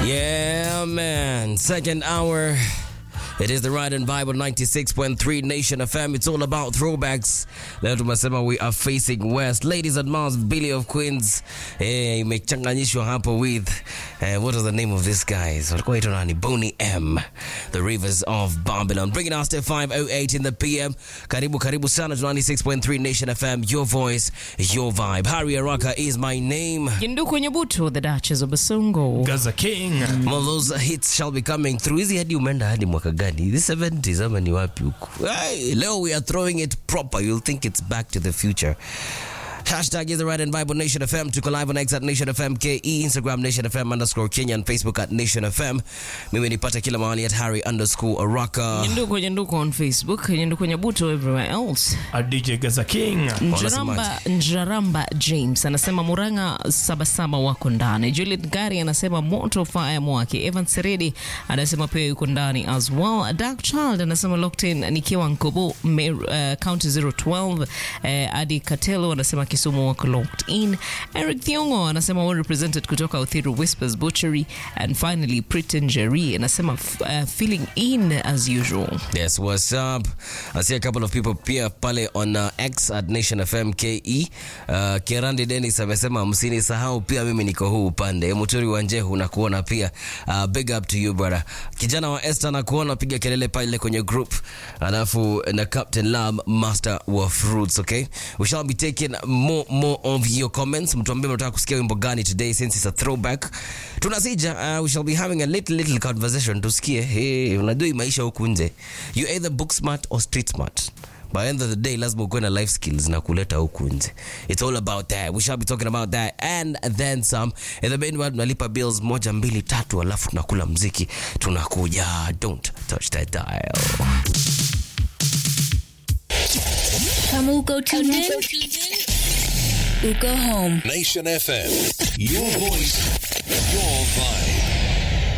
Yeah, man. Second hour. It is the Ride and Bible 96.3 Nation FM. It's all about throwbacks. Leo tumesema we are facing west. Ladies and Mars, Billy of Queens. Eh, imechanganyishwa hapo with eh, what is the name of this guys? Walikuwa waitwa nani? Boney M. The Rivers of Babylon. Bringing us to 508 in the PM. Karibu karibu sana to 96.3 Nation FM. Your voice, your vibe. Harry Araka is my name. Yinduku Nyabuto, the Duchess of Basongo. Gaza King. Some of those hits shall be coming through. Hizi hadi umeenda hadi mwaka gani? The 70s ama ni wapi huku? Hey, leo we are throwing it proper. You'll think it's back to the future. Hashtag is the right and Bible Nation FM. Tuko live on X at Nation FM KE, Instagram Nation FM underscore Kenya and Facebook at Nation FM. Mimi nipata kila mahali at Harry underscore Araka. Yinduku Yinduku on Facebook, Yinduku Nyabuto everywhere else. A DJ Gaza King. Njaramba, Njaramba James anasema Muranga sabasaba wako ndani. Juliet Gari anasema moto fire mwake. Evan Seredi anasema pia yuko ndani as well. Dark Child anasema locked in nikiwa Nkobo Mer, uh, county 012. Uh, Adi Katelo anasema Kisumu wako locked in. Eric Thiongo anasema well represented kutoka Uthiru Whispers Butchery and finally Pritin Jerry anasema f- uh, feeling in as usual. Yes, what's up? I see a couple of people pia pale on uh, X at Nation FM KE. Uh, Kerandi Dennis amesema msinisahau pia mimi niko huu upande. Muturi wa Njehu nakuona pia. Uh, big up to you brother. Kijana wa Esther nakuona piga kelele pale kwenye group. Alafu na Captain Lam Master wa Fruits, okay? We shall be taking more more of your comments. Mtuambie mnataka kusikia wimbo gani today since it's a throwback. Tunasija uh, we shall be having a little little conversation tusikie. Hey, unajua hii maisha huku nje. You either book smart or street smart. By the end of the day lazima ukuwe na life skills na kuleta huku nje. It's all about that. We shall be talking about that and then some. In the meanwhile tunalipa bills moja mbili tatu alafu tunakula mziki. Tunakuja. Don't touch that dial. Kamuko tuned in. Uko home. Nation FM. Your voice, your vibe.